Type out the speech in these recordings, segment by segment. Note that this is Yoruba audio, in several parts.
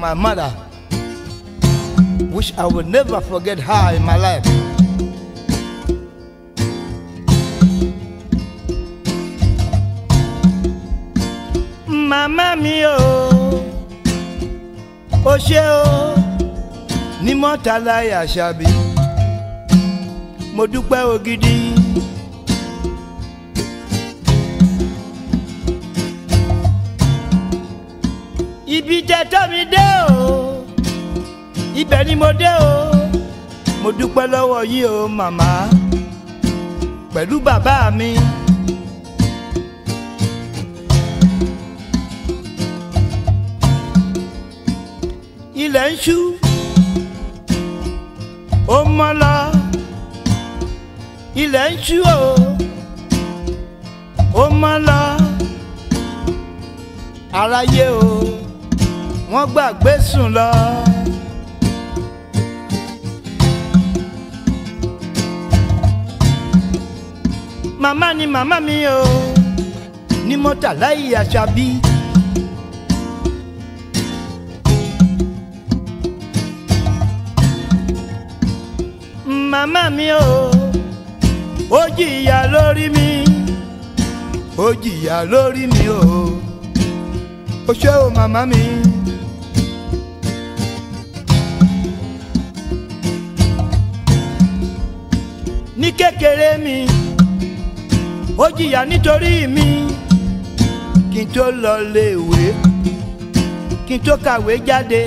my mother, which I will never forget her in my life. Màmá mi o, o ṣé o, ní Mọ́tàlá Àṣàbí, mo dúpẹ́ o gidi. ibi jẹ tọ́ mi dé o ibẹ̀ ni mo dé o mo dúpẹ́ lọ́wọ́ yín o màmá pẹ̀lú bàbá mi. ilẹ̀ ń ṣú ó mọ́ lọ ilẹ̀ ń ṣú o ó mọ́ lọ aráyé o wọ́n gbàgbé sùn lọ. màmá ni màmá mi o ní Mọ́tàlá Àṣàbí. màmá mi o ó jìyà lórí mi ó jìyà lórí mi o ó ṣé o màmá mi. ní kékeré mi ó jìyà nítorí mi kí n tó lọ léèwé kí n tó kàwé jáde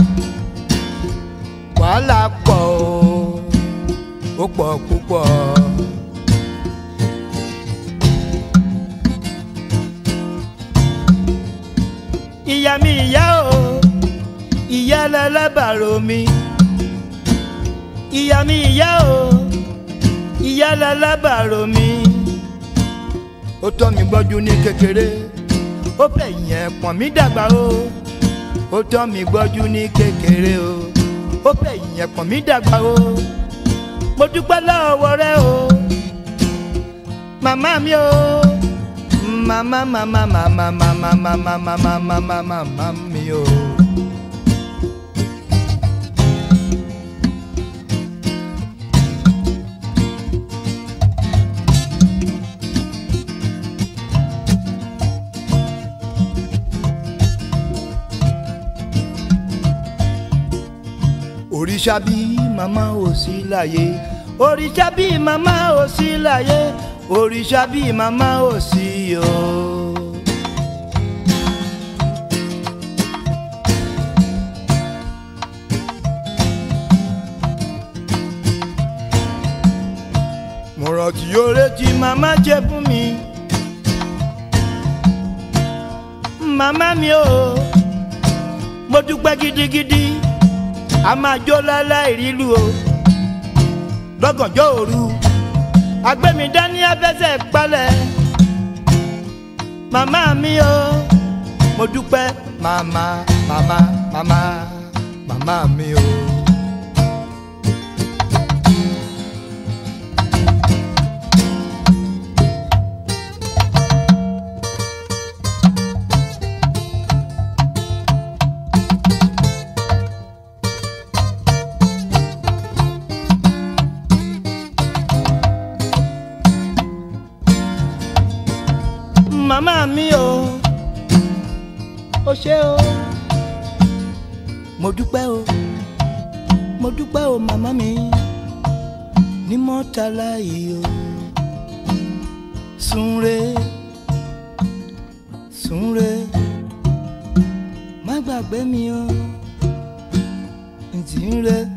wàhálà pọ̀ o ó pọ̀ púpọ̀. ìyá mi ìyá o ìyá lálábàárò mi ìyá mi ìyá o ìyá lálábàárò mi ó tọ́ mi gbọ́jú ní kékeré ó fẹ̀yìn ẹ̀pọ̀n mi dàgbà o ó tọ́ mi gbọ́jú ní kékeré o ó fẹ̀yìn ẹ̀pọ̀n mi dàgbà o mo dúpẹ́ lọ́wọ́ rẹ o màmá mi o màmá màmá màmá màmá màmá màmá màmá màmá mi o. òrìṣà bí màmá ò sí láyé òrìṣà bí màmá ò sí láyé òrìṣà bí màmá ò sí o. mo rántí oore tí màmá jẹ fún mi màmá mi o mo dúpẹ́ gidigidi a máa jó láláì rílu o lọ́gànjọ́ òru agbẹ́mi dání abẹ́sẹ̀ palẹ̀ màmá mi o mo dúpẹ́ màmá màmá màmá màmá mi o. màmá mi o ó ṣé o mo dúpẹ́ o mo dúpẹ́ o màmá mi ní Mọ́tàlá yìí o súnre súnre má gbàgbé mi o ntì ń re.